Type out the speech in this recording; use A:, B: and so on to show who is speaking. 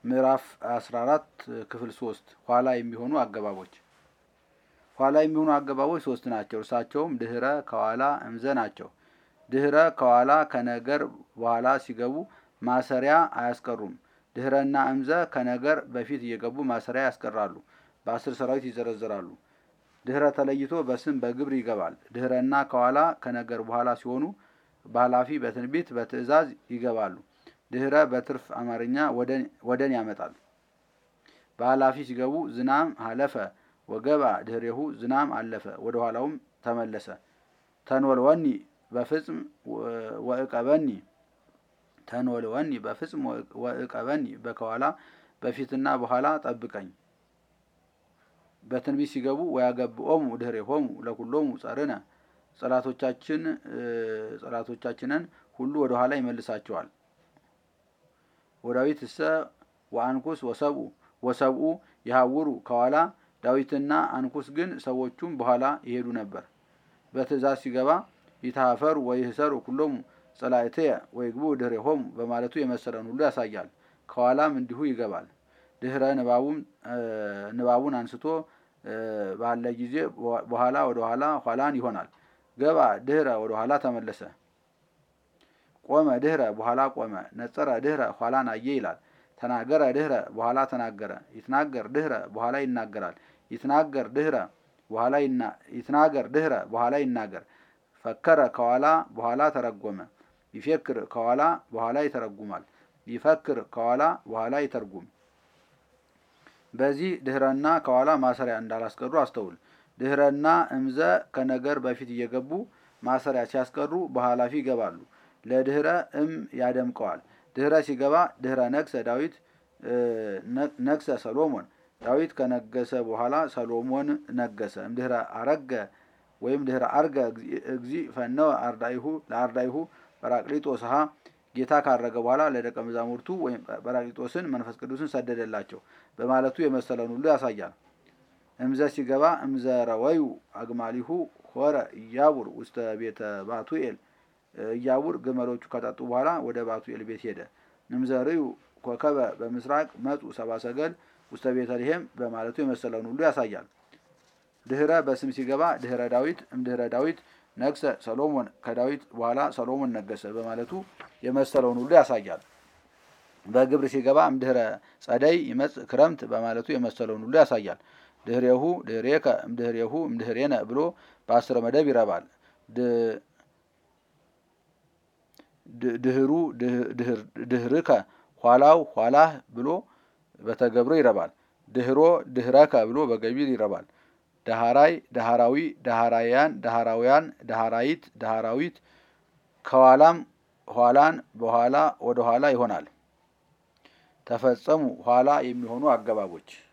A: ምዕራፍ 14 ክፍል 3 ኋላ የሚሆኑ አገባቦች ኋላ የሚሆኑ አገባቦች ሶስት ናቸው። እርሳቸውም ድህረ፣ ከኋላ፣ እምዘ ናቸው። ድህረ ከኋላ ከነገር በኋላ ሲገቡ ማሰሪያ አያስቀሩም። ድህረና እምዘ ከነገር በፊት እየገቡ ማሰሪያ ያስቀራሉ። በአስር ሰራዊት ይዘረዘራሉ። ድህረ ተለይቶ በስም በግብር ይገባል። ድህረና ከኋላ ከነገር በኋላ ሲሆኑ በኃላፊ በትንቢት በትእዛዝ ይገባሉ። ድህረ በትርፍ አማርኛ ወደን ያመጣል። በኃላፊ ሲገቡ ዝናም ሀለፈ ወገባ ድህሬሁ ዝናም አለፈ ወደ ኋላውም ተመለሰ። ተንወልወኒ በፍጽም ወእቀበኒ ተንወልወኒ በፍጽም ወእቀበኒ በከኋላ በፊትና በኋላ ጠብቀኝ። በትንቢት ሲገቡ ወያገብኦሙ ድህሬሆሙ ለኩሎሙ ጸርነ ጸላቶቻችን ጸላቶቻችንን ሁሉ ወደ ኋላ ይመልሳቸዋል። ወዳዊት እሰ ወአንኩስ ወሰብኡ ወሰብኡ የሀውሩ ከኋላ ዳዊትና አንኩስ ግን ሰዎቹም በኋላ ይሄዱ ነበር። በትእዛዝ ሲገባ ይታፈሩ ወይህሰሩ ኩሎሙ ጸላእትየ ወይግቡ ድህሬሆሙ በማለቱ የመሰለን ሁሉ ያሳያል። ከኋላም እንዲሁ ይገባል። ድህረ ንባቡን አንስቶ ባለ ጊዜ በኋላ ወደ ኋላ ኋላን ይሆናል። ገባ ድህረ ወደ ኋላ ተመለሰ። ቆመ ድህረ በኋላ ቆመ። ነጸረ ድህረ ኋላን አየ ይላል። ተናገረ ድህረ በኋላ ተናገረ። ይትናገር ድህረ በኋላ ይናገራል። ይትናገር ድህረ በኋላ ይትናገር ድህረ በኋላ ይናገር። ፈከረ ከኋላ በኋላ ተረጎመ። ይፌክር ከኋላ በኋላ ይተረጉማል። ይፈክር ከኋላ በኋላ ይተርጉም። በዚህ ድህረና ከኋላ ማሰሪያ እንዳላስቀሩ አስተውል። ድህረና እምዘ ከነገር በፊት እየገቡ ማሰሪያ ሲያስቀሩ በኃላፊ ይገባሉ። ለድህረ እም ያደምቀዋል። ድህረ ሲገባ ድህረ ነግሰ ዳዊት ነግሰ ሰሎሞን ዳዊት ከነገሰ በኋላ ሰሎሞን ነገሰ። እምድህረ አረገ ወይም ድህረ አርገ እግዚ ፈነወ አርዳይሁ ለአርዳይሁ ጰራቅሊጦስ ሀ ጌታ ካረገ በኋላ ለደቀ መዛሙርቱ ወይም ጰራቅሊጦስን መንፈስ ቅዱስን ሰደደላቸው በማለቱ የመሰለን ሁሉ ያሳያል። እምዘ ሲገባ እምዘ ረወዩ አግማሊሁ ሆረ እያቡር ውስተ ቤተ ባቱኤል እያቡር ግመሎቹ ከጠጡ በኋላ ወደ ባቱኤል ቤት ሄደ። እምዘ ርዩ ኮከበ በምስራቅ መጡ ሰባ ሰገል ውስተ ቤተልሔም በማለቱ የመሰለውን ሁሉ ያሳያል። ድህረ በስም ሲገባ ድህረ ዳዊት እምድህረ ዳዊት ነግሰ ሰሎሞን ከዳዊት በኋላ ሰሎሞን ነገሰ በማለቱ የመሰለውን ሁሉ ያሳያል። በግብር ሲገባ እምድህረ ጸደይ ይመጽእ ክረምት በማለቱ የመሰለውን ሁሉ ያሳያል። ድህሬሁ ድህሬከ እምድህሬሁ እምድህሬነ ብሎ በአስረ መደብ ይረባል። ድህሩ ድህርከ ኋላው ኋላህ ብሎ በተገብሮ ይረባል። ድህሮ ድህረከ ብሎ በገቢር ይረባል። ዳሃራይ ዳሃራዊ ዳሃራያን ዳሃራውያን ዳሃራይት ዳሃራዊት ከኋላም ኋላን በኋላ ወደ ኋላ ይሆናል። ተፈጸሙ ኋላ የሚሆኑ አገባቦች